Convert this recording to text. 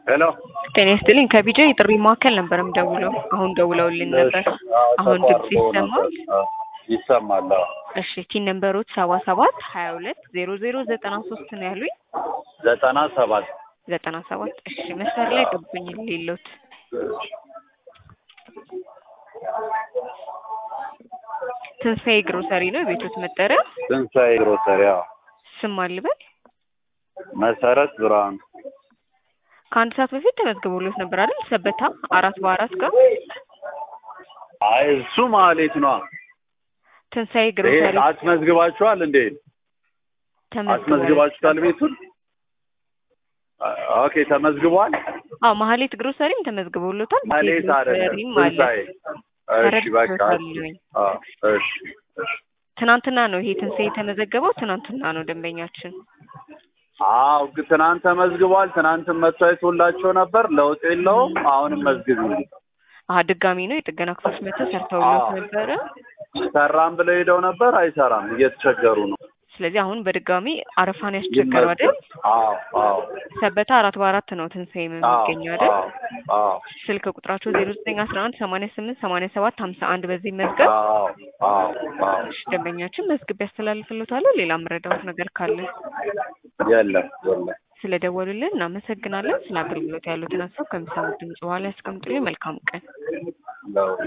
ሄሎ ጤና ይስጥልኝ ከቢጃ የጥሪ ማዕከል ነበር የምደውለው። አሁን ደውለውልን ነበር። አሁን ድምጽ ይሰማል? ይሰማል። አዎ። እሺ ቲን ነምበሮች ሰባ ሰባት ሀያ ሁለት ዜሮ ዜሮ ዘጠና ሶስት ነው ያሉኝ። ዘጠና ሰባት ዘጠና ሰባት እሺ መስመር ላይ ገቡኝ ሌሎት ትንሣኤ ግሮሰሪ ነው የቤቶት መጠሪያ። ትንሣኤ ግሮሰሪ። አዎ። ስም አልበል መሰረት ብርሃኑ ከአንድ ሰዓት በፊት ተመዝግቦሎት ነበር አይደል? ሰበታ አራት በአራት ጋር አይ እሱ ማሌት ነው። ትንሣኤ ይሄ ግሮሰሪ አስመዝግባችኋል እንዴ? ተመዝግቧል። አስመዝግባችኋል ቤቱን? ኦኬ ተመዝግቧል። አዎ ማህሌት ግሮሰሪም ተመዝግቦሎታል። ማሌት አይደለም ግሮሰሪም አለ። ትንሣኤ። እሺ በቃ ተረድቼዋለሁኝ። አዎ፣ እሺ እሺ። ትናንትና ነው ይሄ ትንሣኤ የተመዘገበው። ትናንትና ነው ደንበኛችን። አዎ ግን ትናንት ተመዝግቧል። ትናንትም መጥቶ አይቶላቸው ነበር። ለውጥ የለውም። አሁንም መዝግቡ። አሀ ድጋሚ ነው የጥገና ክፍሎች መጥተው ሰርተውሎት ነበረ። ሰራም ብለው ሄደው ነበር። አይሰራም። እየተቸገሩ ነው። ስለዚህ አሁን በድጋሚ አረፋን ያስቸገረው አይደል? አዎ አዎ ሰበታ አራት በአራት ነው ትንሣኤ የሚገኘው አይደል? አዎ አዎ ስልክ ቁጥራቸው ዜሮ ዘጠኝ አስራ አንድ ሰማንያ ስምንት ሰማንያ ሰባት ሀምሳ አንድ በዚህ መዝገብ አዎ አዎ አዎ እሺ፣ ደንበኛችን መዝግብ ያስተላልፍሎታለሁ። ሌላ መረዳት ነገር ካለ የለም የለም። ስለደወሉልን እናመሰግናለን። ስለ አገልግሎት ያሉትን ሀሳብ ከሚሰሙት ድምጽ በኋላ ያስቀምጡልኝ። መልካም ቀን። ለው